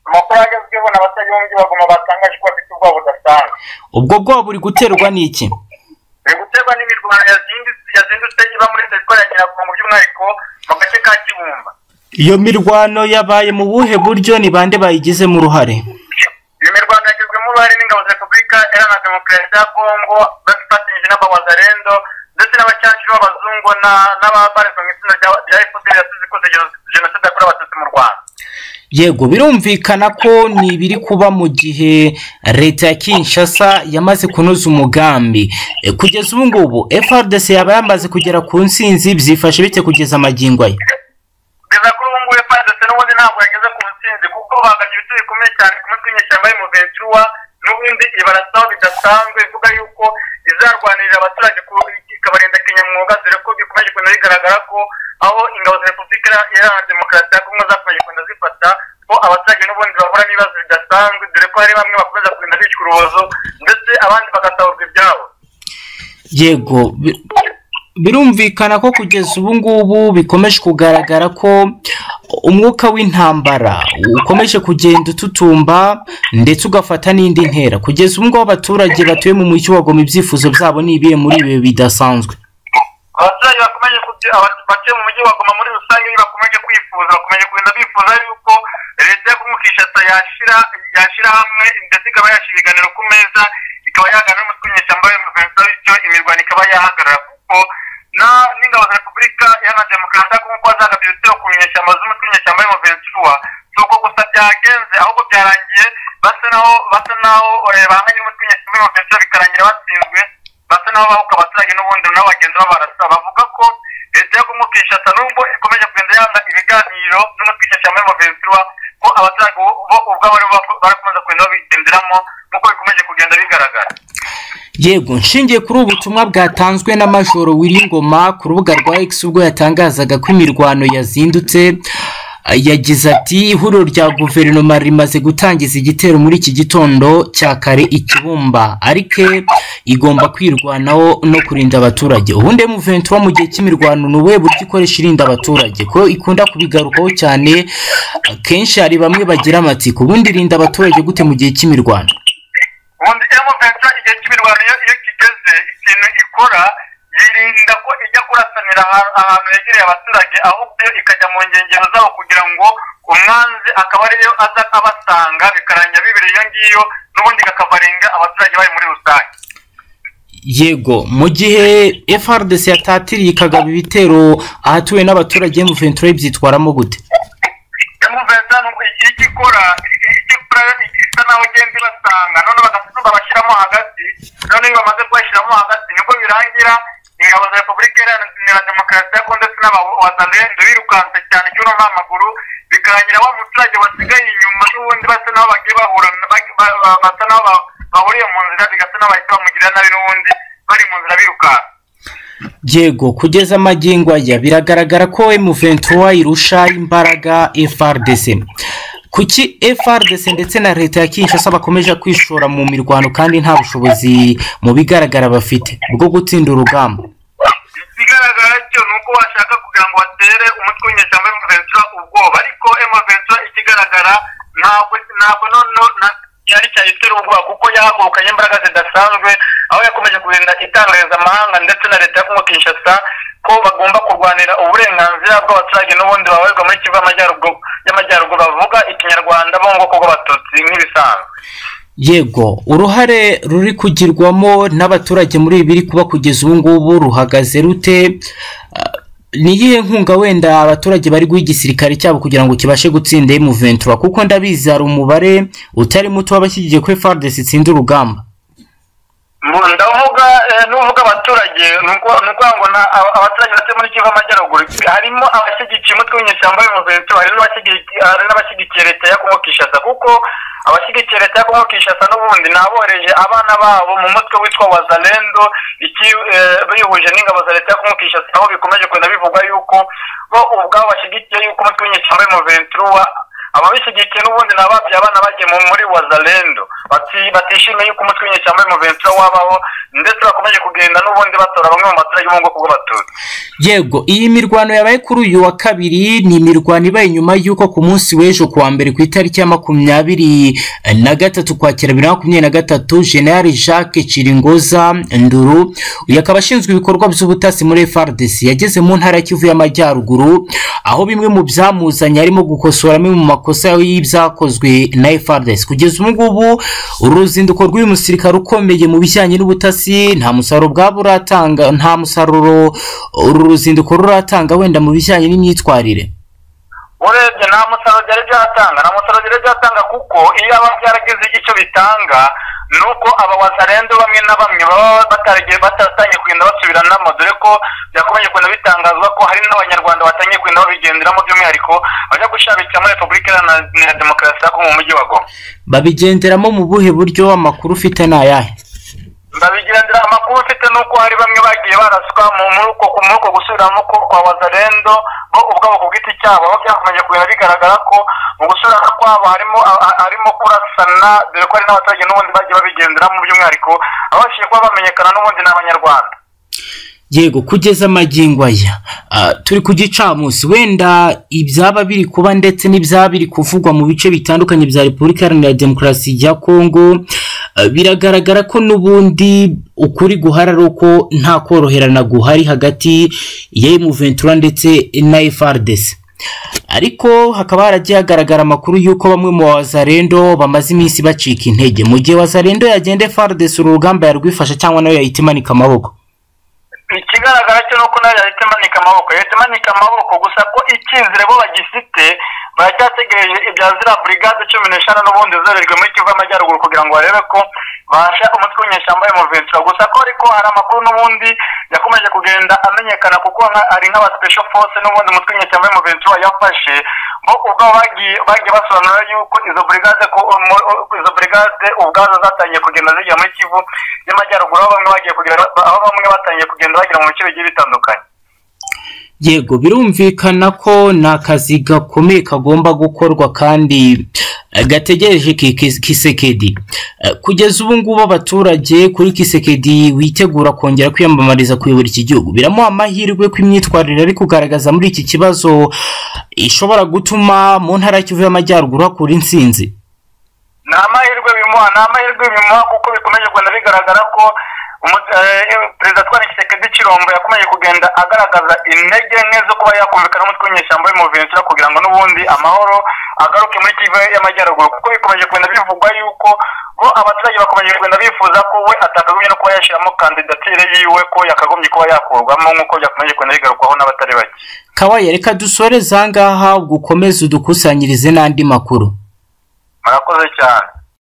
amakuru agezweho n'abatayombye baguma batangaje ko bafite ubwoba budasanzwe ubwo bwoba buri guterwa n'iki biri guterwa n'imirwano yazindutse yazindutse iba muri terefone ya nyiragongo by'umwihariko mu gace ka kibumba iyo mirwano yabaye mu buhe buryo ni bande bayigizemo uruhare iyo mirwano yagizwemo uruhare n'ingabo za repubulika iharanira demokarasi ya kongo bafatanyije n'abawazarendo ndetse n'abacacu b'abazungu na- n'ababarizwa mu itsinda rya rya fpr yasize ikoze jeno- jenoside yakorewe abatutsi mu rwanda yego birumvikana ko ni ibiri kuba mu gihe leta ya kinshasa yamaze kunoza umugambi E, kugeza ubu ngubu frdc yaba yamaze kugera ku nsinzi byifashe bite kugeza amagingo aya kugeza kuri ubu ngubu fpr n'ubundi ntabwo yageze ku ntsinzi kuko bahagaze ibiti bikomeye cyane ku mutwe w'inyeshyamba y'umuventura n'ubundi ibarasaho bidasanzwe ivuga yuko izarwanirira abaturage ku- ikabarinda kinyamwuga dore ko bikomeje kugenda bigaragara ko aho ingabo za repubulika iharanira demokarasi ya kongo zakomeje kugenda zifata ko abaturage n'ubundi bahura n'ibibazo bidasanzwe dore ko hari bamwe bakomeza kugenda bicwa urubozo ndetse abandi bagasaurwa ibyabo yego bi- birumvikana ko kugeza ubu ngubu bikomeje kugaragara ko umwuka w'intambara ukomeje kugenda ututumba ndetse ugafata n'indi ntera kugeza ubu ngubu abaturage batuye mu mujyi wa goma ibyifuzo byabo ni ibihe muri ibi bidasanzwe abaturage bakomeje kujya aba- batuye mu mujyi wa goma muri rusange iyo bakomeje kwifuza bakomeje kugenda bifuza yuko leta yo kumwe kishasa yashira yashyira hamwe ndetse ikaba yashyira ibiganiro ku meza ikaba yaganira n'umutwe w'inyeshyamba w'umuvenza bityo imirwano ikaba yahagarara kuko na- n'ingabo za repubulika iharanira demokarasi ya kongo kuba zagabye ibitero ku nyeshyamba z'umutwe w'inyeshyamba w'umuventura si uko gusa byagenze ahubwo byarangiye basa naho basa naho eh, bahanganye n'umutwe w'inyeshyamba w'umuventura bikarangira batsinzwe basa naho bahuka abaturage n'ubundi nabo bagenda babarasa bavuga ko leta yo kumukishasa nubwo ikomeje kugenda yanga ibiganiro n'umutwikisha muri moventura ko abaturage bo bo ubwabo aribo bako- barakomeza kugenda babigenderamo nk'uko bikomeje kugenda bigaragara yego nshingiye kuri ubu butumwa bwatanzwe na majoro Ngoma ku rubuga rwa x ubwo yatangazaga ko imirwano yazindutse ah, yagize ati ihuriro rya guverinoma rimaze gutangiza igitero muri iki gitondo cya kare ikibumba ariko igomba kwirwanaho no kurinda abaturage ubundi muventura mu gihe cy'imirwano ni ubuhe buryo ikoresha irinda abaturage ko ikunda kubigarukaho cyane akenshi hari bamwe bagira amatsiko ubundi irinda abaturage gute mu gihe cy'imirwano ubundi moventura igihe cy'imirwano iyo iyo kigeze ikintu ikora yirinda ko ijya kurasanira aha- ahantu yegereye abaturage ahubwo yo ikajya mu nkengero zabo kugira ngo umwanzi akaba ariyo aza abasanga bikarangira bibereye iyo ngiyo n'ubundi ikakavarenga abaturage bari muri rusange yego mu gihe frdc yatatiriye ikagaba ibitero ahatuwe n'abaturage muventura byitwaramo gute yamuvenza nubwo igihe icyo ikora icyo ikora isa naho igenda ibasanga none bagafata babashyiramo hagati none iyo bamaze kubashyiramo hagati nibwo birangira ingabo za repubulika iharanira demokarasi ya kongo ndetse n'abawazarendo birukanse cyane cyono n'amaguru bikarangira wa muturage wasigaye inyuma n'ubundi basa naho bagiye bahura ba- ba- ba- basa naho ba- bahuriye mu nzira bigasa naho bahita bamugirira nabi n'ubundi bari mu nzira birukanse yego kugeza amagingo aya biragaragara ko muventura irusha imbaraga frdc kuki frdc ndetse na leta ya kinshasa bakomeje kwishora mu mirwano kandi nta bushobozi mu bigaragara bafite bwo gutsinda urugamba ikigaragara cyo ni uko bashaka kugira ngo batere umutwe w'inyeshyamba y'amaventura ubwoba ariko emaventura ikigaragara ntabwo ntabwo noneho na- yari cyayitera ubwoba kuko yahagurukanye imbaraga zidasanzwe aho yakomeje kugenda itangariza amahanga ndetse na leta yo Kongo Kinshasa ko bagomba kurwanira uburenganzira bw'abaturage n'ubundi babarirwa muri kivu y'amajyaruguru y'amajyaruguru bavuga ikinyarwanda bo mu bwoko bw'abatutsi nk'ibisanzwe yego uruhare ruri kugirwamo n'abaturage muri ibi biri kuba kugeza ubu ngubu ruhagaze rute Ah, ni iyihe nkunga wenda abaturage bari guha igisirikare cyabo kugira ngo kibashe gutsinda M23 kuko ndabizi hari umubare utari muto w'abashyigikiye ko FARDC itsinda urugamba Mu- ndavuga eh, nuvuga abaturage ni uko- ni ukuvuga ngo na- aba- abaturage batuye muri kivu amajyaruguru harimo abashyigikiye umutwe w'inyeshyamba y'umuventu hari n'abashyigikiye hari n'abashyigikiye leta ya kongo kinshasa kuko abashyigikiye leta ya kongo kinshasa n'ubundi ni abohereje abana babo mu mutwe witwa wazalendo iki- eh, bihuje n'ingabo za leta ya kongo kinshasa aho bikomeje kugenda bivugwa yuko bo ubwabo bashyigikiye yuko umutwe w'inyeshyamba y'umuventu ababishyigikiye n'ubundi ni ababyaye abana bagiye mu- muri wazalendo bati- batishimiye yuko umutwe w'inyeshyamba y'umuventura wabaho ndetse bakomeje kugenda n'ubundi batora bamwe mu baturage bo mu bwoko bw'abatutsi yego iyi mirwano yabaye kuri uyu wa kabiri ni imirwano ibaye nyuma y'uko ku munsi w'ejo kuwa mbere ku itariki ya makumyabiri na gatatu kwakira bibiri na makumyabiri na gatatu general jacques kiringoza nduru uyu akaba ashinzwe ibikorwa by'ubutasi muri frdc yageze mu ntara ya kivu y'amajyaruguru aho bimwe mu byamuzanye harimo gukosora amwe mu makosa y'ibyakozwe na frdc kugeza ubu ngubu uru ruzinduko rw'uyu musirikare ukomeye mu bijyanye n'ubutasi nta musaruro bwaba uratanga nta musaruro uru ruzinduko ruratanga wenda mu bijyanye n'imyitwarire urebye nta musaruro byari byatanga nta musaruro byari byatanga kuko iyo aba byaragize icyo bitanga ni uko aba wasarende bamwe na bamwe baba bataragiye batatangiye kugenda basubiranamo dore ko byakomeje kugenda bitangazwa ko hari n'abanyarwanda batangiye kugenda babigenderamo by'umwihariko bajya gushabikira muri repubulika iharanira demokarasi ya kongo mu mujyi wa goma babigenderamo mu buhe buryo amakuru ufite ni ayahe ndabigendera amakuru mfite nuko hari bamwe bagiye baraswa mu muri uko ku muri uko gusubiramo ko kwa wazarendo bo ubwabo ku giti cyabo aho byakomeje kugenda bigaragara ko mu gusubirana kwabo harimo ha- harimo kurasana dore ko hari n'abaturage n'ubundi bagiye babigenderamo by'umwihariko abashije kuba bamenyekana n'ubundi ni abanyarwanda yego kugeza amagingo aya ah, turi ku gicamunsi wenda ibyaba biri kuba ndetse n'ibyaba biri kuvugwa mu bice bitandukanye bya repubulika iharanira demokarasi ya kongo ah, biragaragara ko n'ubundi ukuri guhari ari uko nta koroherana guhari hagati ya emuventura ndetse na efardesi ariko hakaba haragiye hagaragara amakuru y'uko bamwe mu bazarendo bamaze iminsi bacika intege mu gihe wazarendo yagenda efardesi uru rugamba yarwifasha cyangwa nayo yahita imanika amaboko ikigaragara cyo nuko nayo yahita imanika amaboko yahita imanika amaboko gusa ko icyizere bo bagifite baracyategereje ibya ziriya burigade cumi n'eshanu n'ubundi zorerwe muri kivu y'amajyaruguru kugira ngo barebe ko bahasha umutwe w'inyeshyamba y'umuventura gusa ko ariko hari amakuru n'ubundi yakomeje kugenda amenyekana kuko nka- hari nk'aba special force n'ubundi umutwe w'inyeshyamba y'umuventura yafashe bo ubwabo bagiye bagiye basobanura yuko izo burigade ko umu- u- izo burigade ubwazo zatangiye kugenda zijya muri kivu y'amajyaruguru aho bamwe bagiye kugera aho bamwe batangiye kugenda bagera mu bice bigiye bitandukanye yego birumvikana ko ni akazi gakomeye kagomba gukorwa kandi eh, gategereje ki- ki- kisekedi Eh, kugeza ubu ngubu abaturage kuri kisekedi witegura kongera kwiyamamariza kuyobora iki gihugu biramuha amahirwe ko imyitwarire ari kugaragaza muri iki kibazo ishobora gutuma mu ntara ya kivu y'amajyaruguru hakura intsinzi ni amahirwe bimuha ni amahirwe bimuha kuko bikomeje kugenda bigaragara ko umu- eh, perezida twari kisekedi kirombo yakomeje kugenda agaragaza intege nke zo kuba yakumvikana n'umutwe w'inyeshyamba y'umuventura kugira ngo n'ubundi amahoro agaruke muri kivu y'amajyaruguru kuko bikomeje kugenda bivugwa yuko bo abaturage bakomeje kugenda bifuza ko we atakagombye no kuba yashyiramo kandidatire yiwe ko yakagombye kuba yakurwamo nk'uko byakomeje kugenda bigarukwaho n'abatari bake kawaye reka dusoreze aha ngaha ugukomeze udukusanyirize n'andi makuru murakoze cyane